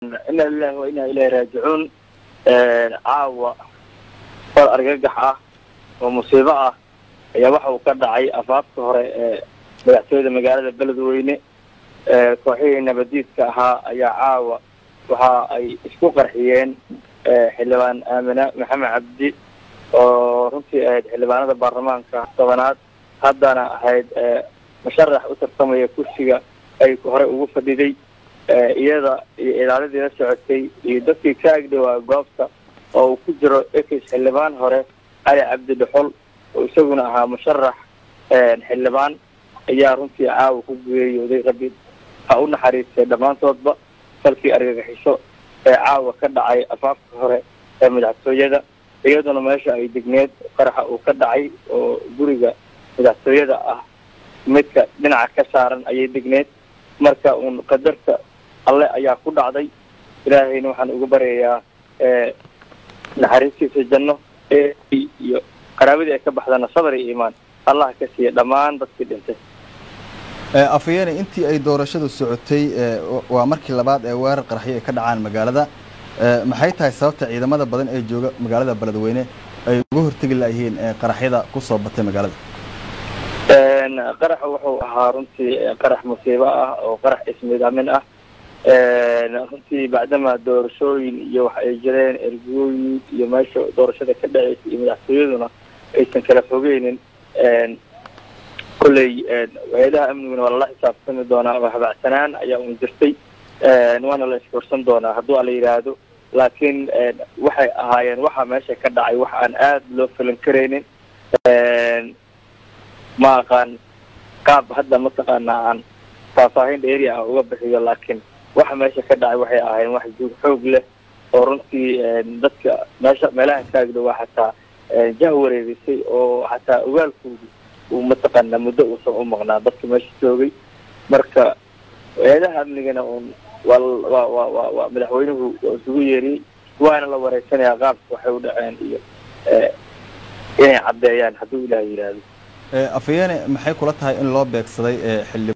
ina lilahi wa inaa ilahi raajicuun caawa fal argagax ah oo musiibo ah ayaa waxa uu ka dhacay afaafka hore ee madaxtooyada magaalada beledweyne kooxihii nabadiidka ahaa ayaa caawa waxa ay isku qarxiyeen xildhibaan aamina maxamed cabdi oo runtii ahayd xildhibaanada baarlamaanka tobanaad haddana ahayd musharax u tartamaya kursiga ay hore ugu fadhiday iyada iyo ilaalidii la socotay iyo dadkii ka agdhowaa goobta oo uu ku jiro ekis xildhibaan hore cali cabdi dhuxul oo isaguna ahaa musharax xildhibaan ayaa runtii caawa ku geeriyooday rabi ha u naxariistay dhammaantoodba falkii argagaxiso ee caawa ka dhacay afaafka hore ee madaxtooyada iyaduna meesha ay degneed qaraxa uu ka dhacay oo guriga madaxtooyada ah midka dhinaca ka saaran ayay degneed marka uun qadarta alle ayaa ku dhacday ilaahayna waxaan uga baryayaa naxariistiisa janno iyo qaraabadii ay ka baxdana sabar iyo iimaan allah ka siiya dhammaan dadkii dhintay afhayeene intii ay doorashadu socotay waa markii labaad ee weerar qaraxyo ay ka dhacaan magaalada maxay tahay sababta ciidamada badan ee jooga magaalada beledweyne ay uga hortegi layihiin qaraxyada kusoo batay magaalada qaraxa wuxuu ahaa runtii qarax musiibo ah oo qarax ismidaamin ah runtii bacdama doorashooyin iyo waxa ay jireen ergooyin iyo meesha doorashada ka dhaceysa iyo madaxtooyaduna aysan kala fogeynin kolley hay-adaha amniguna waa lala xisaabtami doonaa oo habacsanaan ayaa un jirtay waana la iskorsan doonaa hadduu ala yidhaahdo laakiin waxay ahaayeen waxa meesha ka dhacay wax aan aada loo falan karaynin ma aqaan qaab hadda mataqaanaa aan faahfaahin dheeri ah uga bixiyo laakiin waxa meesha ka dhacay waxay ahaayeen wax juug xoog leh oo runtii dadka meesha meelaha kaagdhowaa xataa jah wareegisay oo xataa ogaalkoodu uu mataqaanaa muddo uusan u maqnaa dadka meesha joogay marka hay-adaha amnigana un waa wa wa wa wa madaxweynuhu waa isugu yeeriyey waana la wareysanayaa qaabka waxay u dhaceen iyo inay caddeeyaan hadduu ilaah yidhaahdo afhayeene maxay kula tahay in loo beegsaday xildhib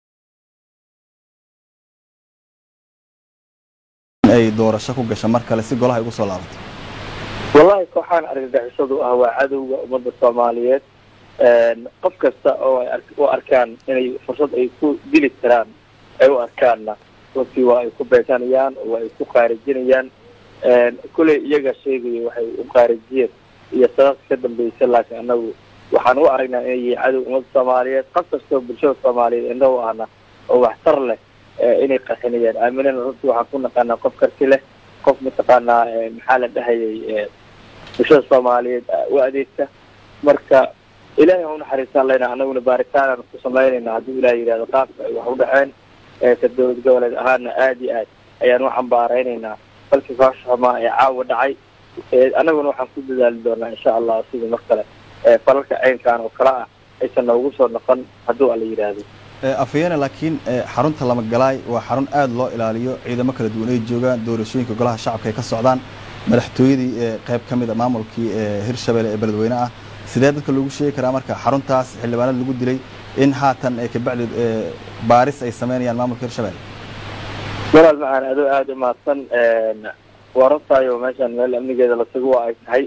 ay doorasho ku gasha mar kale si golaha ay ugu soo laabato wallahi kooxaan argagixisadu ah waa cadowga ummadda soomaaliyeed qof kasta oo ay u arkaan inay fursad ay ku dili karaan ay u arkaanna runtii waa ay ku beesanayaan oo waa ay ku qaarijinayaan kuley iyaga sheegaya waxay u qaarijiyeen iyo sababta ka dambaysa laakiin anagu waxaan u aragnaa inay yihiin cadow ummadda soomaaliyeed qof kastoo bulshada soomaaliyeed indha u ahna oo waxtar leh inay qarxinayaan aaminana runtii waxaan ku naqaanaa qof karti leh qof mataqaanaa maxaa la dhahayay bulshada soomaaliyeed u adeegta marka ilahay ha unaxariistaan leyna anaguna baaritaanaan ku samaynayna hadduu ilaah yidhahdo qaabka ay wax u dhaceen ka dowlad goboleed ahaana aada iyo aad ayaan u xambaaraynaynaa balkii faashaxumaa ee caawa dhacay anaguna waxaan ku dadaali doonaa insha allah sidii mar kale falalka ceynkan oo kale ah aysan noogu soo noqon hadduu ala yidhaahdo afhayeene laakiin xarunta lamagalaay waa xarun aada loo ilaaliyo ciidamo kala duwan ay joogaan doorashooyinka golaha shacabka ay ka socdaan madaxtooyadii qayb ka mid a maamulkii hirshabelle ee beledweyne ah sidee dadka loogu sheegi karaa marka xaruntaas xildhibaanada lagu dilay in haatan kabacdi baaris ay sameynayaan maamulka hirshabelle walaal macaan adoo aada u mahadsan waa runtaayo meeshaan meel amnigeeda la sugo waa ay tahay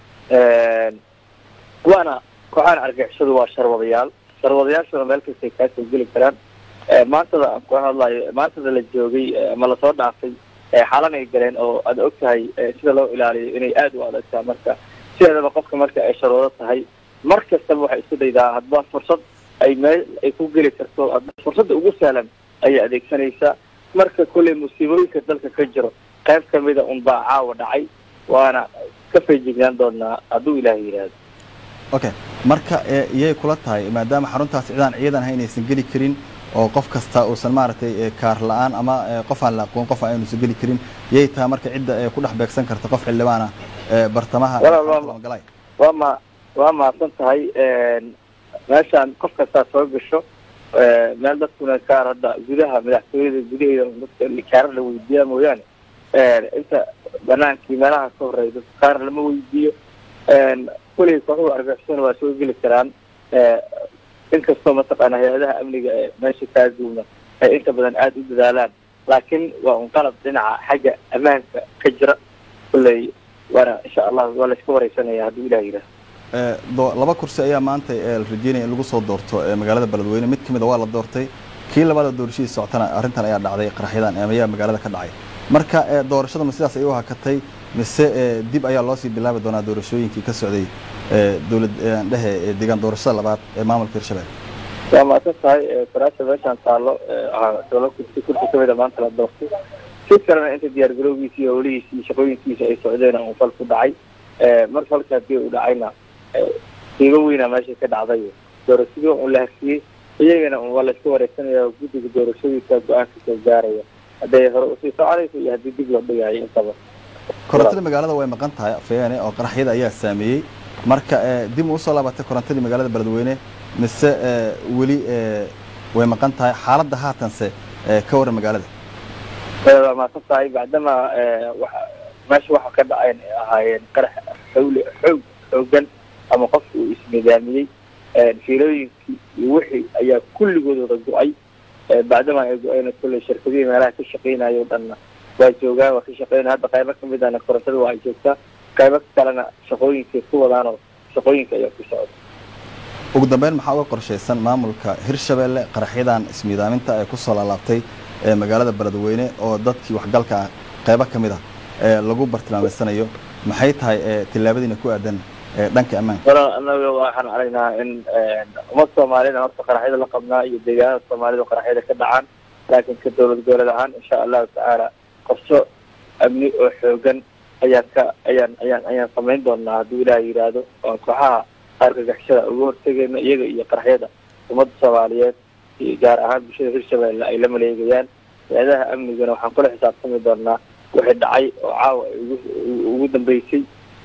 waana kooxaan argixisadu waa sharwadayaal sharwadayaashuna meel kastay kaasoo geli karaan maantada aan ku hadlayo maantada la joogay ama lasoo dhaafay xaalan ay galeen oo aad og tahay sida loo ilaaliyo inay aada u adagtaa marka sideedaba qofka marka ay sharwado tahay mar kastaba waxay isku daydaa hadba fursad ay meel ay ku geli karto fursadda ugu sahlan ayay adeegsanaysaa marka kolley musiibooyinka dalka ka jiro qayb kamida un baa caawa dhacay waana ka feejignaan doonaa hadduu ilaah yidhaahdo okay marka iyay kula tahay maadaama xaruntaas cidaan ciidan ahay inaysan geli karin oo qof kasta uusan maaragtay kaar la-aan ama qof aan la aqoon qof aynuusan geli karin yay tahay marka cidda ku dhex beegsan karta qof xildhibaana bartamaha lamagalaay waa ma waa mahadsan tahay meeshaan qof kastaa soo gasho meel dadkuna kaar hadda gudaha madaxtooyada gudaheeda dadka kaarar la weydiiyaa mooyaane inta banaankii meelaha ka horeeya dadka kaar lama weydiiyo kuley kooxuhu argixisona waa soo geli karaan inkastoo mataqaana hay-adaha amniga ee meesha kaaduuna ay inta badan aada u dadaalaan laakiin waa un qalab dhinaca xagga ammaanka ka jira kulley waana insha allah waa layska wareysanaya hadduu ilah yidhaah laba kursi ayaa maanta la rajeynaya in lagu soo doorto magaalada beledweyne mid kamid a waa la doortay kii labaada doorashadii socotana arrintan ayaa dhacday qaraxyadan ayaa magaalada ka dhacay marka doorashada ma sidaas ay u hakatay mise dib ayaa loosii bilaabi doonaa doorashooyinkii ka socday dowlad dhehe deegaan doorashada labaad ee maamulka hirshabelle waa maasan tahay faraasha meeshaan taallo dowla kursi kursi kamid a maanta la doortay si kalena inta diyaar garowgiisa iyo howlihiisa iyo shaqooyinkiisa ay socdeen uu fal ku dhacay mar falka hadii uu dhacayna qiimo weyna meesha ka dhacday doorashadii un la harsiyey iyagana un waa layska wareegsanaya guddiga doorashadiisa go-aanka soo gaaraya hadday hore usii soconayso iyo haddii dib loo dhigayo intaba korontada magaalada way maqan tahay afeene oo qaraxyada ayaa saameeyey marka dib usoo laabatay korontadii magaalada beledweyne mise weli way maqan tahay xaaladda haatanse ka waran magaalada waa maasan tahay bacdama meesha waxa ka dhacayn ay ahaayeen qarax xawli xoog xoogan ama qofka uu isnidaamiyey fiilooyinkii iyo wixii ayaa kulligood wada go-ay bacdama ay go-ayna kulley shirkadihii meelaha ka shaqeynayo o dhanna waa joogaan waa ka shaqeynaya hadda qaybo kamid ahna korontada waa ay joogtaa qaybo kalena shaqooyinkay ku wadaanoo shaqooyinka ayaa ku socda ugu dambeyn maxaa uga qorshaysan maamulka hirshabelle qaraxyadan ismiidaaminta ee kusoo laalaabtay ee magaalada beledweyne oo dadkii waxgalka ah qaybo ka mid ah ee lagu bartilmaameysanayo maxay tahay tillaabadiina ku aadan dhanka ammaanka walaal anaga waxaan aragnaa in ummad soomaaliyana horta qaraxyada la qabnaa iyo deegaanada soomaalida qaraxyada ka dhacaan laakiin ka dowlad goboleed ahaan insha allahu tacaala qorsho amni oo xoogan ayaan ka ayaan ayaan ayaan samayn doonaa hadduu ilaah yidhaahdo oon kooxaha argagixishada uga hortegayno iyaga iyo qaraxyada ummadda soomaaliyeed iyo gaar ahaan bulshada hirshabelle ay la maleegayaan hay-adaha amnigana waxaan kula xisaabtami doonaa wixii dhacay oo caawa ay ugu ugu dambeysay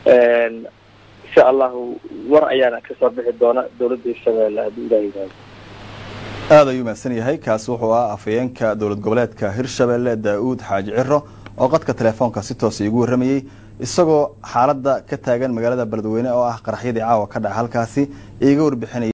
insha allahu war ayaana kasoo bixi doona dowladda hirshabelle hadduu ilaah yidhaahdo aad ayuu mahadsan yahay kaasi wuxuu ah afayeenka dowlad goboleedka hirshabelle daa-uud xaaji ciro oo qadka telefoonka si toosa igu warramayey isagoo xaaladda ka taagan magaalada beledweyne oo ah qaraxyadii caawa ka dhaca halkaasi iiga warbixinaya